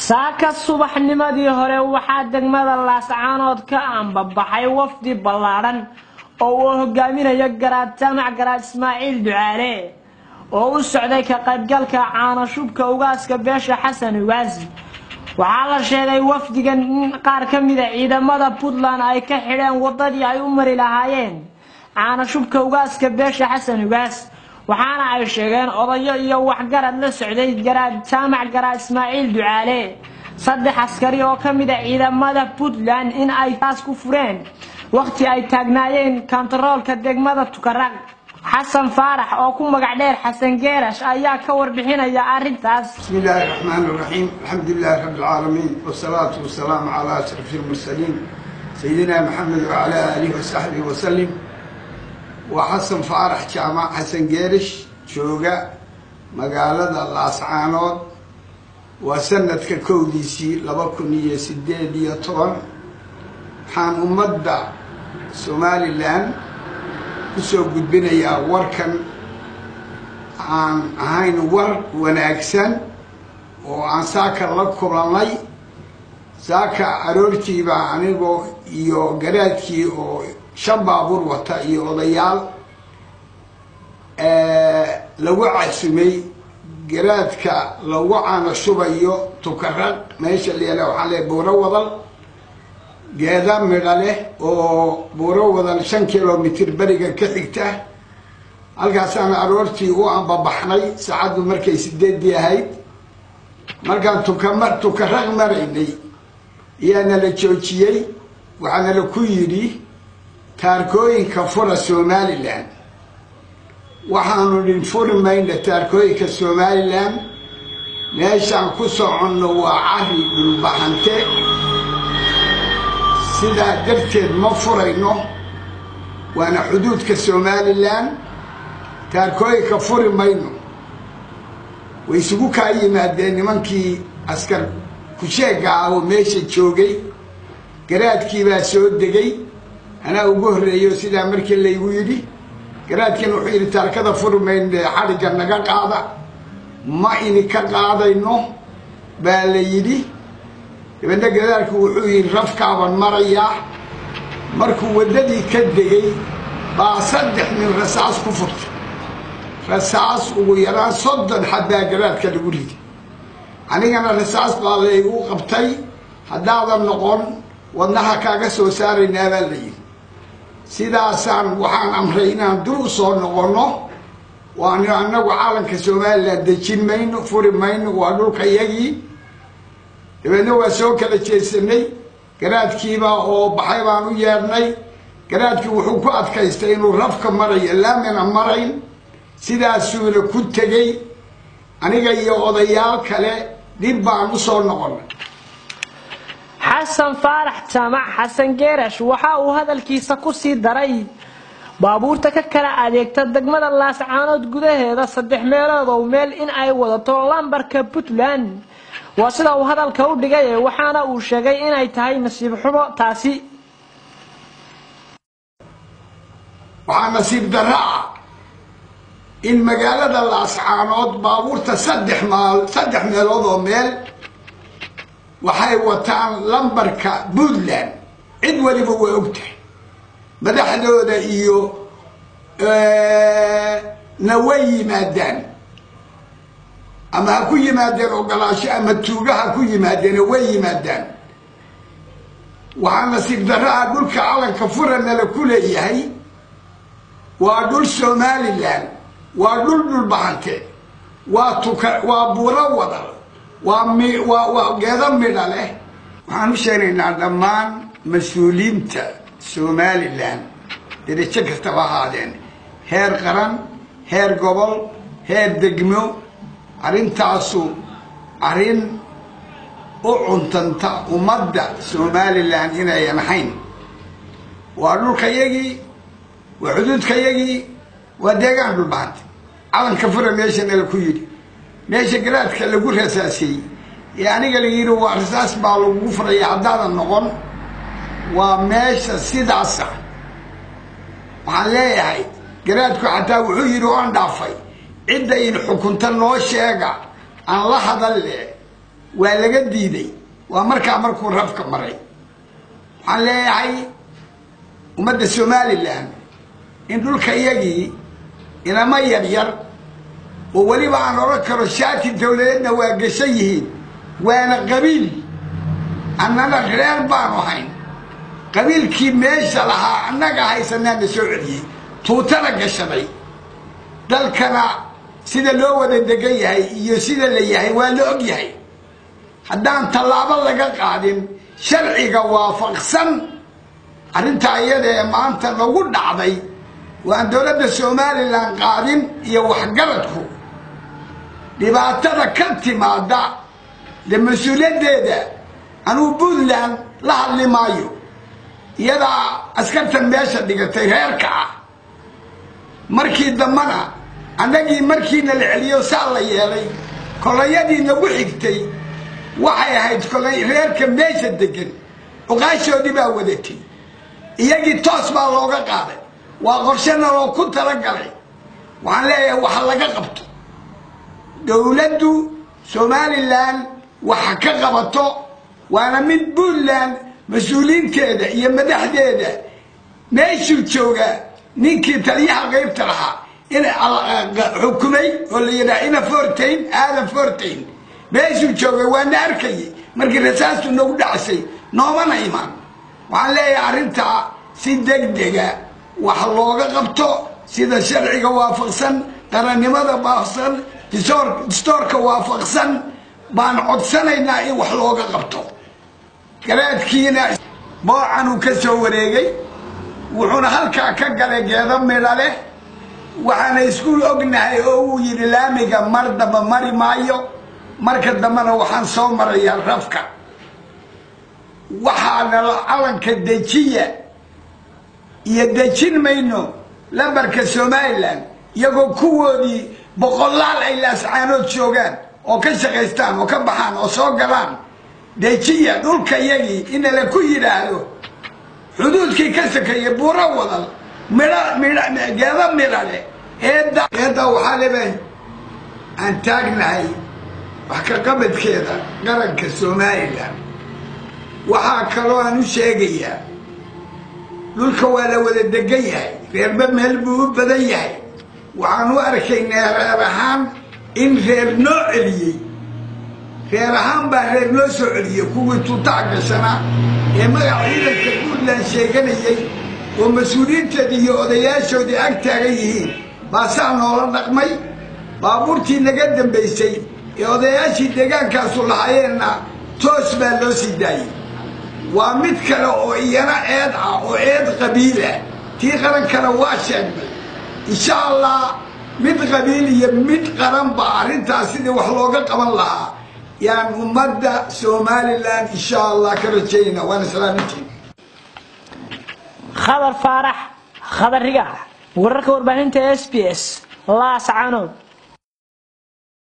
saaka subaxnimadii hore waxaa degmada laascaanood ka ambabaxay wafdi ballaadhan oo uu hogaaminayo garaad jaamac garaad ismaaciil ducaale oo u socday ka qaybgalka caanashubka ugaaska beesha xasan ugaasi waxaa la sheegay wafdigan in qaar ka mida ciidamada puntland ay ka xidheen wadadii ay u mari lahaayeen caanashubka ugaaska beesha xasan ugaas waxaana ay sheegeen odayo iyo waxgarad la socday garaad jaamac garaad ismaaciil ducaale saddex askari oo ka mid a ciidamada puntland in ay taas ku fureen wakhti ay taagnaayeen kontaroolka degmada tukaraq xasan faarax oo ku magac dheer xasan geerash ayaa ka warbixinaya arrintaas بسم الله الرحمن الرحيم الحمد لله رب العالمين والصلاة والسلام على أشرف المرسلين سيدنا محمد وعلى آله وصحبه وسلم وحسن فارح جامع حسن جيرش شوقة مقالة اللاسعانود وسنة كوديسي لبكنية سديدية طبعا حان أمدا سومالي لان kusoo gudbinayaa warkan aan ahayn war wanaagsan oo aan saaka la kulannay saaka aroortiibaa anigoo iyo garaadkii oo shan baabuur wata iyo odayaal lagu casumay garaadka lagu caanashubayo tukaraq meesha leela waxaa le buuro wadal geeda midha leh oo buuro wadan shan kilomitr beriga ka xigta halkaasaan aroortii u ambabaxnay saacaddu markay sideedii ahayd markaan tukama tukaraq maraynay ayaa nala joojiyey waxaa nala ku yidhi taarkooyinka fura somalilan waxaanu dhin furi mayna taarkooyinka somalilan meeshaan ku soconno waa cari dhulbaxante sidaa darteed ma furayno waana xuduudka somalilan taarkooyinka furi mayno way isugu kaa yimaadeen nimankii askar kusheega ah oo meesha joogay garaadkii baa soo degay anaa ugu horreeyo sidaa markii laygu yidhi garaadkiina wuxuu yidhi taarkada furi mayno xadhigga naga qaada ma ini ka qaadayno baa la yidhi dabeedna gadaalku wuxuu yidhi rafkaaban marayaa markuu waddadii ka degay baa saddex nin rasaas ku furtay rasaas ugu yaraan soddon xabbaa garaadka lagu riday anigana rasaas baa laygu qabtay haddaadan noqon wadnaha kaaga soo saaraynaa baa la yidhi sidaasaan waxaan amray inaan dul u soo noqonno waanu annagu caalanka somalilan dejin mayno furi mayno waa dhulka yagii dabeedna waa soo kala jeesanay garaadkiibaa oo baxay baan u yeedhnay garaadkii wuxuu ku adkaystay inuu rafka marayo laamina marayn sidaasuuna ku tegey aniga iyo odayaal kale dib baan u soo noqonnay xasan faarax jaamac xasan geerash waxa uu hadalkiisa ku sii daray baabuurta ka kala adeegta degmada laascaanood gudaheeda saddex meelood oo meel in ay wadato lambarka puntland waa sida uu hadalka u dhigay waxaana uu sheegay inay tahay nasiib xumo taasi waxaa nasiib darra ah in magaalada laascaanood baabuurta saddex maal saddex meelood oo meel waxay wataan lambarka puntland cid waliba waa og tahay madaxdooda iyo na way yimaadaan ama ha ku yimaadeen ogolaasho ama tuuga ha ku yimaadeen way yimaadaan waxaa nasiib darra ah dhulka calanka furanala ku leeyahay waa dhul somalilan waa dhul dhulbahante waa tuka waa buuro wadal waa mi waa waa geedo midha leh waxaan u sheegnaynaa dhammaan mas-uuliyiinta somalilan derajo kastaba ahaadeen heer qaran heer gobol heer degmo arrintaasu arrin u cuntanta ummadda somalilan inayan ahayn waa dhulkayagii waa xuduudkayagii waa deegaan dhulbahanta calanka fura meesha nala ku yidhi meesha garaadka lagu rasaasiyey ee aniga la yidhi waa rasaas baa lagugu furaya haddaadan noqon waa meesha sidaasa waxaan leeyahay garaadku xataa wuxuu yidhi oan dhaafay cidda in xukunta noo sheega aan la hadalle waa laga diiday waa markaa markuu rafka maray waxaan leeyahay ummadda somalilan in dhulka iyagii inama yaryar oo weliba aan odhan karo shaati dawladeedna waa gashan yihiin waana qabiil annana reer baanu hayn qabiilkii meesha lahaa annaga haysanaana soo celiyey tuutana gashaday dalkana sida loo wada degan yahay iyo sida la yahay waa la og yahay haddaan tallaabo laga qaadin sharciga waafaqsan arrintaa iyada ee maanta nagu dhacday waan dowladda somalilan qaadin iyo waxgaradku dhibaatada ka timaada dee mas-uuliyaddeeda anuu puntland la hadli maayo iyadaa askartan meesha dhigatay reerka ah markii dambana annagii markiina la celiyo saa la yeelay kolayadii nagu xigtay waxay ahayd kolay reerka meesha degan cuqaashoodii baa wadatay iyagii toos baa looga qaaday waa qorshana loo ku talagalay waxaan leeyahay waxa laga qabto dowladdu somalilan waxa ka qabato waana mid puntland mas-uuliyiinteeda iyo madaxdeeda meeshuu joogaa ninkii taliyaha qaybta lahaa in xukumay oo la yidhaha ina fortain aadan fortain meeshuu joogay waana arkayay markii rasaastu nagu dhacsay noomana imaan waxaan leeyahay arrintaa si degdega wax looga qabto sida sharciga waafaqsan qarannimada waafaqsan distoorka waafaqsan baan codsanaynaa in wax looga qabto garaadkiina boocan uu ka soo wareegay wuxuuna halkaa ka galay geedo midha leh waxaana iskuul ognahay oo uu yidhi laamiga mar damba mari maayo marka dambena waxaan soo marayaa rafka waxaana calanka dejiya iyo dejin mayno lambarka somalilan iyagoo kuwoodii boqolaal ay laascaanood joogaan oo ka shaqaystaan oo ka baxaan oo soo galaan dejiya dhulka yagii inala ku yidhaahdo xuduudkii ka sakeeyay buuro wadal midho midh geedo midha leh eedda eedda waxaa leba aan taagnahay wax ka qabadkeeda qaranka somalilan waxaa kaloo aan u sheegayaa dhulka waa la wada degan yahay reerba meel buu u badan yahay waxaan u arkaynaa reer ahaan in reer noo celiyey reer ahaan baa reer noo soo celiyey kuwii tuutac gashanaa ee magac ciidanka puntland sheeganayay oo mas-uuliyiinteedii iyo odayaashoodii ag taagan yihiin baasaa noola dhaqmay baabuurtii naga dambaysay ee odayaashii deegaankaasu lahaayeenna toos baa loo sii daayey waa mid kale oo iyana eed ah oo eed qabiil ah tii qarankana waa sheegnay insha allah mid qabiil iyo mid qaranba arrintaas sidii wax looga qaban lahaa yaan ummadda somalilan insha allah ka rajayna waana salaamintiin khadar faarax khadar rigac wararka warbaahinta s b s laascanood